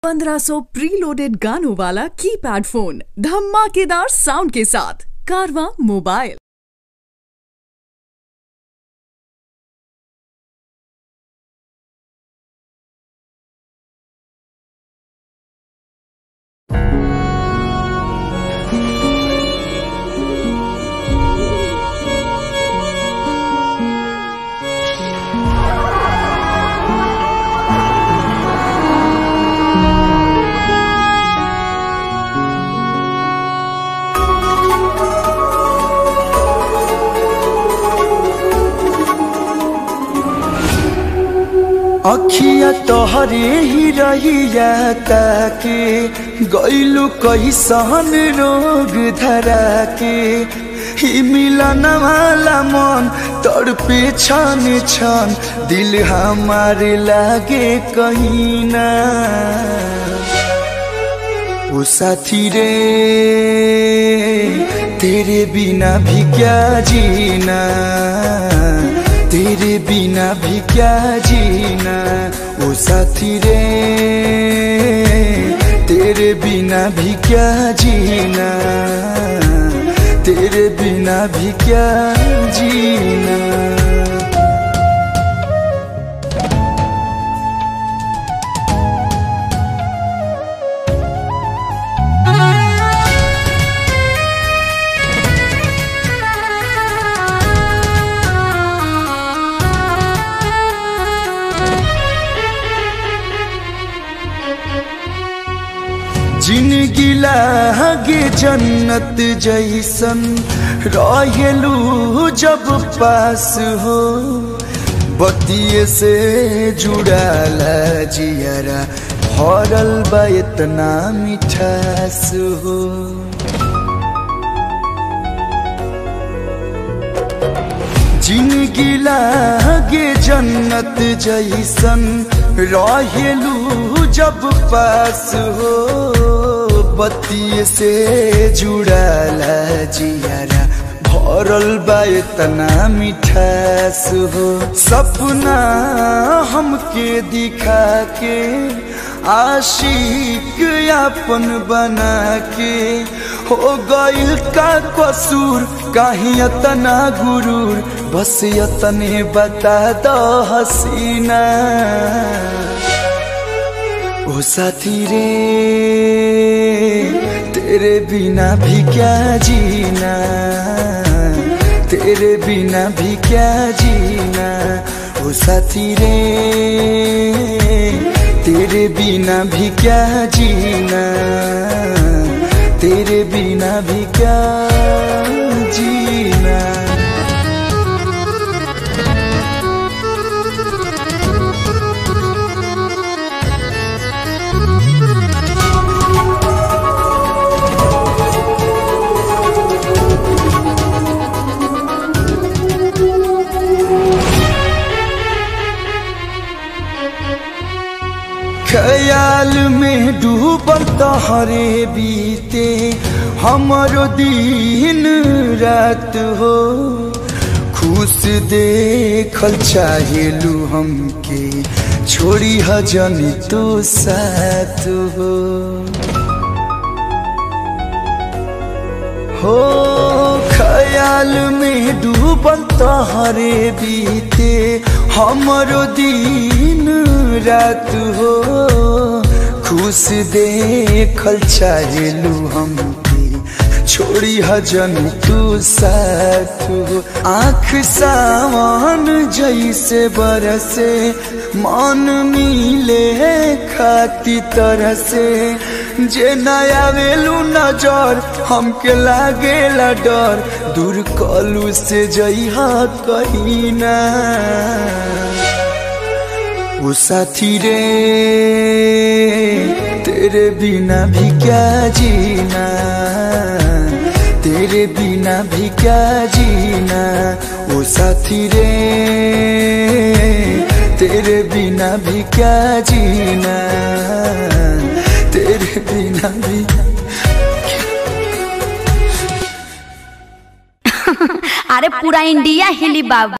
1500 preloaded गानों वाला keypad phone धमाकेदार साउंड के साथ कारवा मोबाइल अखिया तोहरे ही रहिया ताके गैलू कैसन रोग धरा के ही मिलन वाला मन तड़पे छन छन दिल हमारे लागे कहीं ना ओ साथी रे तेरे बिना भी क्या जीना तेरे बिना भी क्या जीना ओ साथी रे तेरे बिना भी क्या जीना तेरे बिना भी क्या जीना जिनगी लागे जन्नत जैसन रहेलू जब पास हो बतिये से जुड़ाला जियरा भरल बा इतना मिठास हो जिनगी लागे जन्नत जैसन रहेलू जब पास हो बत्ती से जुड़ाला जियारा भरल बा इतना मिठास हो सपना हमके दिखा के आशिक अपन बना के हो गइल का कसूर कहीं इतना गुरूर बस इतने बता दो हसीना ओ साथी रे तेरे बिना भी क्या जीना तेरे बिना भी क्या जीना ओ साथी रे तेरे बिना भी क्या जीना तेरे बिना भी क्या जीना ख्याल में डूबल तहरे बीते हमारो दिन रात हो खुश देखल चाहेलू हमके छोड़ी हजन तो साथ हो हो ख्याल में डूबल तहरे बीते हमारो दिन रात हो खुश देखल चाहेलू हमके छोड़ी हजन तू साथ हो आँख सावन जैसे बरसे मन मिले खाती तरह से जे नया वेलू नजर हमके लागेला डर दूर कलू से जइहा कहीं ना वो साथी रे तेरे बिना भी क्या जीना तेरे बिना भी क्या जीना वो साथी रे तेरे बिना भी क्या जीना तेरे बिना भी अरे पूरा इंडिया हिली बाबू